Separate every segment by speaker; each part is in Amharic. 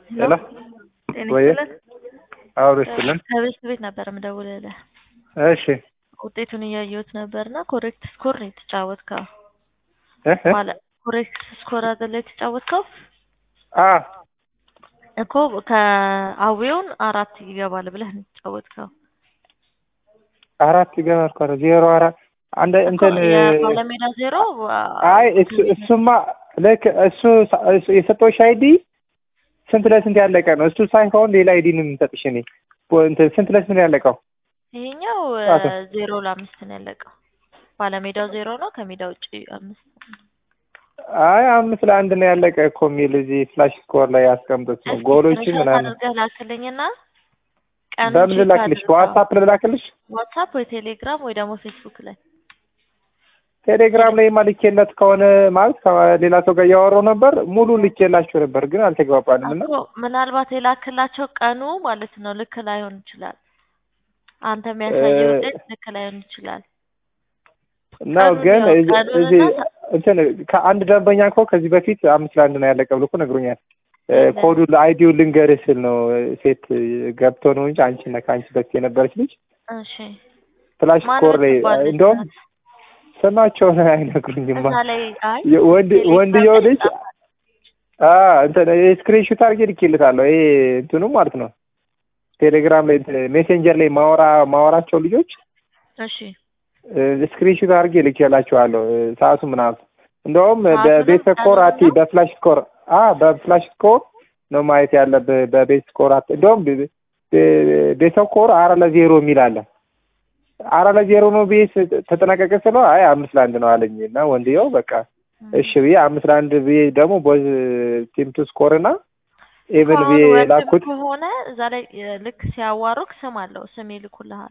Speaker 1: ሄሎ
Speaker 2: ጤና
Speaker 1: ወይ
Speaker 2: ይስጥልን።
Speaker 1: አውሮ ይስጥልን።
Speaker 2: ከቤት ቤት ነበር የምደውልልህ።
Speaker 1: እሺ
Speaker 2: ውጤቱን እያየሁት ነበርና ኮሬክት ስኮር ነው የተጫወትከው።
Speaker 1: እ እ
Speaker 2: ማለት ኮሬክት ስኮር አይደለ የተጫወትከው
Speaker 1: አ
Speaker 2: እኮ ከአዌውን አራት ይገባል ብለህ ነው የተጫወትከው።
Speaker 1: አራት ይገባል እኮ ነው ዜሮ አራት አንድ እንትን
Speaker 2: እኮ የባለሜዳ ዜሮ
Speaker 1: አይ እሱ እሱማ ልክ እሱ እሱ የሰጠሁሽ አይዲ ስንት ለስንት ያለቀ ነው። እሱ ሳይሆን ሌላ አይዲ ነው የምሰጥሽ እኔ እንትን ስንት ለስንት ነው ያለቀው?
Speaker 2: ይሄኛው
Speaker 1: አቶ።
Speaker 2: ዜሮ ለአምስት ነው ያለቀው። ባለሜዳው ዜሮ ነው፣ ከሜዳ ውጭ አምስት
Speaker 1: አይ አምስት ለአንድ ነው ያለቀ እኮ የሚል እዚህ ፍላሽ ስኮር ላይ ያስቀምጡት ነው ጎሎቹ
Speaker 2: ስክሪንሾት
Speaker 1: ምናምን።
Speaker 2: አድርገህ ላክልኝና ቀኑን
Speaker 1: በምን
Speaker 2: ቼክ
Speaker 1: ልላክልሽ?
Speaker 2: አድርገው።
Speaker 1: በዋትሳፕ ልላክልሽ?
Speaker 2: ዋትሳፕ ወይ ቴሌግራም ወይ ደግሞ ፌስቡክ ላይ
Speaker 1: ቴሌግራም ላይ ልኬለት ከሆነ ማለት ከሌላ ሰው ጋር እያወራሁ ነበር። ሙሉ ልኬላችሁ ነበር ግን አልተግባባንም እና
Speaker 2: እኮ ምናልባት የላክላቸው ቀኑ ማለት ነው ልክ ላይሆን ይችላል። አንተ የሚያሳየው
Speaker 1: እ-
Speaker 2: ውጤት ልክ ላይሆን ይችላል።
Speaker 1: ነው
Speaker 2: ቀኑን
Speaker 1: ግን
Speaker 2: ያው
Speaker 1: እዚህ-
Speaker 2: ቀኑንና
Speaker 1: እዚህ
Speaker 2: ሰ-
Speaker 1: እንትን ከአንድ ደንበኛ እኮ ከዚህ በፊት አምስት ለአንድ ነው ያለቀ ብሎ እኮ ነግሮኛል። እ፣
Speaker 2: የለም።
Speaker 1: ኮዱ አይዲውን ልንገርህ ስል ነው ሴት ገብቶ ነው እንጂ አንቺ እና ከአንቺ በፊት የነበረች ልጅ
Speaker 2: እሺ
Speaker 1: ፍላሽ
Speaker 2: ማን
Speaker 1: ስኮር ላይ
Speaker 2: የምትባል ልጅ
Speaker 1: እንደውም
Speaker 2: ናት?
Speaker 1: ስማቸውን አይነግሩኝማ።
Speaker 2: እዛ ላይ አይ
Speaker 1: ወንድ
Speaker 2: ቴሌግራም
Speaker 1: ወንድየው
Speaker 2: ላይ
Speaker 1: ልጅ
Speaker 2: ጻፍ።
Speaker 1: አ እንትን ስክሪንሾት አድርጌ ልኬልታለሁ። ይሄ እንትኑ ማለት ነው ቴሌግራም ላይ እንትን ሜሴንጀር ላይ ማወራ ማወራቸው ልጆች
Speaker 2: እሺ
Speaker 1: ስክሪንሾት አድርጌ ልኬላቸዋለሁ እ፣ ሰዓቱ ምናምን እንደውም
Speaker 2: ሰዓቱንም
Speaker 1: በቤት ስኮር አቲ
Speaker 2: ቀኑንም?
Speaker 1: በፍላሽ ስኮር አ በፍላሽ ስኮር ነው ማየት ያለብህ። በቤት ስኮር አት እንደውም በ- በ- ቤት ስኮር አራት ለዜሮ የሚል አለ። አራት ለዜሮ ነው ብዬ ስ- ተጠናቀቀ ስለው አይ አምስት ለአንድ ነው አለኝ እና ወንድየው በቃ እሺ ብዬ አምስት ለአንድ ብዬ ደግሞ ቦዝ ቲም ቱ ስኮር እና ኤቨን
Speaker 2: አሁን
Speaker 1: ብዬ
Speaker 2: ወንድም
Speaker 1: ላኩት።
Speaker 2: ከሆነ እዛ ላይ እ፣ ልክ ሲያዋሩክ ስም አለው ስም ይልኩልሃል።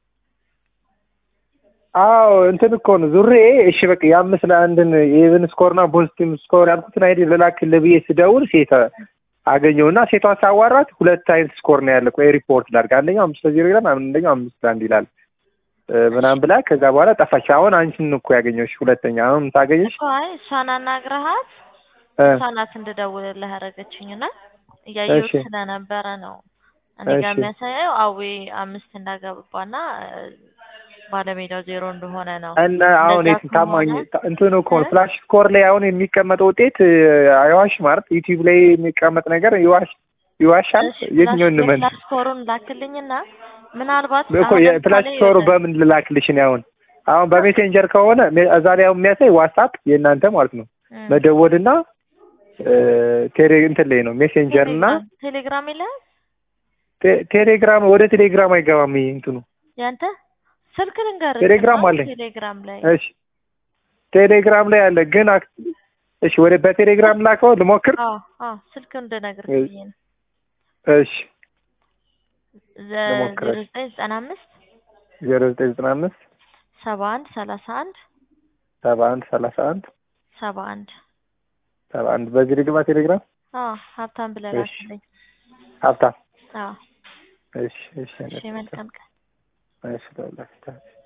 Speaker 1: አዎ እንትን እኮ ነው ዙሬ እሺ በቃ የአምስት ለአንድን የኢቨን ስኮር እና ቦዝ ቲም ስኮር ያልኩትን አይዲ ልላክልህ ብዬ ስደውል ሴት አገኘውና ሴቷ ሳዋራት ሁለት አይነት ስኮር ነው ያለ። ቆይ ሪፖርት ላድርግ። አንደኛው አምስት ለዜሮ ይላል፣ አንደኛው አምስት ለአንድ ይላል እ፣ ምናምን ብላ ከዛ በኋላ ጠፋች። አሁን አንቺን እኮ ያገኘሁሽ ሁለተኛ። አሁን ታገኘሽ
Speaker 2: እኮ አይ እሷን አናግረሃት
Speaker 1: እ፣
Speaker 2: እሷ ናት እንድደውልልህ ያደረገችኝና እያየሁት
Speaker 1: እሺ።
Speaker 2: ስለነበረ ነው እኔ ጋር
Speaker 1: እሺ።
Speaker 2: የሚያሳየው አዌ አምስት እንዳገባና እ፣ ባለሜዳው ዜሮ እንደሆነ ነው።
Speaker 1: እና አሁን
Speaker 2: እንደዛ
Speaker 1: የት ታማኝ
Speaker 2: ከሆነ
Speaker 1: እንትኑ እኮ ነው
Speaker 2: እ?
Speaker 1: ፍላሽ ስኮር ላይ አሁን የሚቀመጠው ውጤት እ፣ አይዋሽ ማለት ዩቲዩብ ላይ የሚቀመጥ ነገር ይዋሽ ይዋሻል።
Speaker 2: እሺ፣
Speaker 1: የትኛው
Speaker 2: ፍላሽ
Speaker 1: እንመን
Speaker 2: የፍላሽ ስኮሩን ላክልኝና ምናልባት
Speaker 1: እኮ
Speaker 2: አሁን
Speaker 1: የፍላሽ
Speaker 2: ለምሳሌ
Speaker 1: ስኮሩ
Speaker 2: ወደ-
Speaker 1: በምን ልላክልሽ ነው? አሁን አሁን በሜሴንጀር ከሆነ ሜ- እዛ ላይ አሁን የሚያሳይ ዋትሳፕ የእናንተ ማለት ነው
Speaker 2: እም፣
Speaker 1: መደወልና እ፣ ቴሌ እንትን ላይ ነው ሜሴንጀር እና
Speaker 2: ቴሌግራም ቴሌግራም የለህም
Speaker 1: ቴ- ቴሌግራም ወደ ቴሌግራም አይገባም ይሄ እንትኑ
Speaker 2: ያንተ ስልክ ልንገርህ
Speaker 1: ቴሌግራም
Speaker 2: እና
Speaker 1: አለኝ።
Speaker 2: ቴሌግራም ላይ
Speaker 1: እሺ ቴሌግራም ላይ አለ ግን አክ- እሺ ወደ በቴሌግራም ላከው ልሞክር
Speaker 2: አዎ አዎ ስልክ እንድነግርህ
Speaker 1: እ-
Speaker 2: ብዬ ነው
Speaker 1: እሺ
Speaker 2: ዘ-
Speaker 1: ልሞክር።
Speaker 2: ዜሮ ዘጠኝ ዘጠና አምስት
Speaker 1: ዜሮ ዘጠኝ ዘጠና አምስት
Speaker 2: ሰባ አንድ ሰላሳ አንድ
Speaker 1: ሰባ አንድ ሰላሳ አንድ
Speaker 2: ሰባ አንድ
Speaker 1: ሰባ አንድ በዚህ ልግባ ቴሌግራም
Speaker 2: አዎ ሀብታም ብለህ
Speaker 1: እሺ።
Speaker 2: ላክልኝ
Speaker 1: ሀብታም
Speaker 2: አዎ
Speaker 1: እሺ እሺ
Speaker 2: እሺ መልካም ቀን
Speaker 1: እሺ